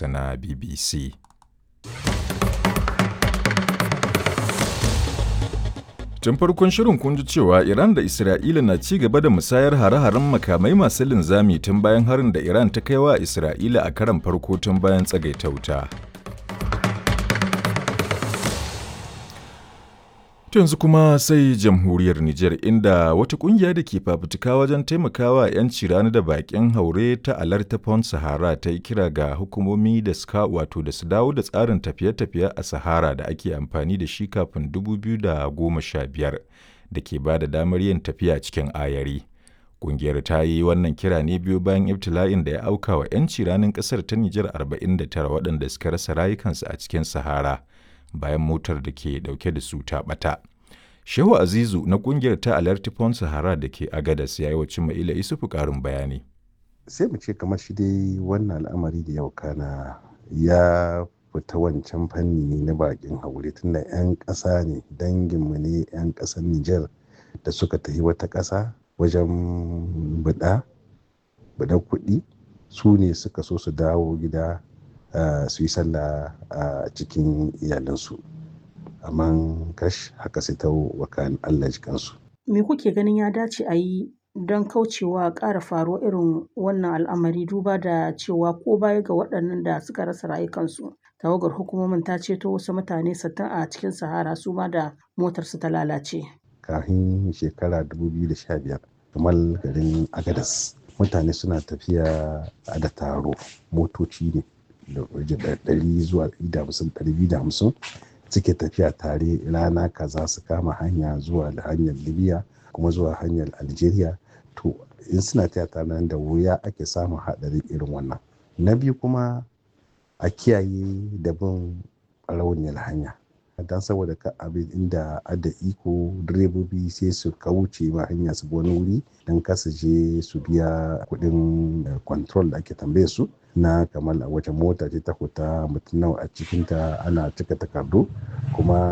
na BBC. Tun farkon shirin kun ji cewa Iran da Isra'ila na ci gaba da musayar hare-haren makamai masu linzami tun bayan harin da Iran ta kai wa Isra'ila a karan farko tun bayan tsagaita wuta. yanzu kuma sai jamhuriyar Nijar inda wata kungiya da ke fafutuka wajen taimakawa 'yanci rani da bakin haure ta alarta Pond Sahara ta yi kira ga hukumomi da suka wato da su dawo da tsarin tafiye-tafiye a Sahara da ake amfani da shi kafin 2015 da ke ba da damar yin tafiya cikin ayari. Kungiyar ta yi wannan kira ne biyu bayan ibtila'in da ya auka wa 'yanci ranin kasar ta Nijar 49 waɗanda suka rasa rayukansu a cikin Sahara. bayan motar da ke dauke da su ta bata. Shehu Azizu na kungiyar ta Alertifon Sahara da ke Agadas ya yi wa Cima'ila Isufu karin bayani. Sai mu ce kamar shi dai wannan al'amari da yau kana ya fita wancan fanni na bakin haure tunda 'yan ƙasa ne danginmu ne 'yan ƙasar Nijar da suka tafi wata ƙasa wajen buɗa, buɗa kuɗi su ne suka so su dawo gida Uh, su yi sallah a uh, cikin iyalinsu amma kash haka sai ta wakan Allah jikansu. Me kuke ganin ya dace a yi don kaucewa ƙara faruwa irin wannan al'amari duba da cewa ko baya ga waɗannan da suka rasa rayukansu tawagar hukumomin ta ceto wasu mutane sattin a cikin sahara su ma da motarsu ta lalace. Kafin shekara 2015 kamar garin Agadas mutane suna tafiya da taro motoci ne da ɗari zuwa ɗari da hamsin suke tafiya tare rana kaza su kama hanya zuwa da hanyar libya kuma zuwa hanyar algeria to in suna tafiya tare da wuya ake samun haɗari irin wannan na biyu kuma a kiyaye da bin rauniyar hanya don saboda ka abin inda ada iko direbobi sai su kauce ma hanya su wani wuri don kasa je su biya kuɗin control da ake tambaye su na kamar a wace mota ce ta fita mutum nawa a cikinta ana cika takardu kuma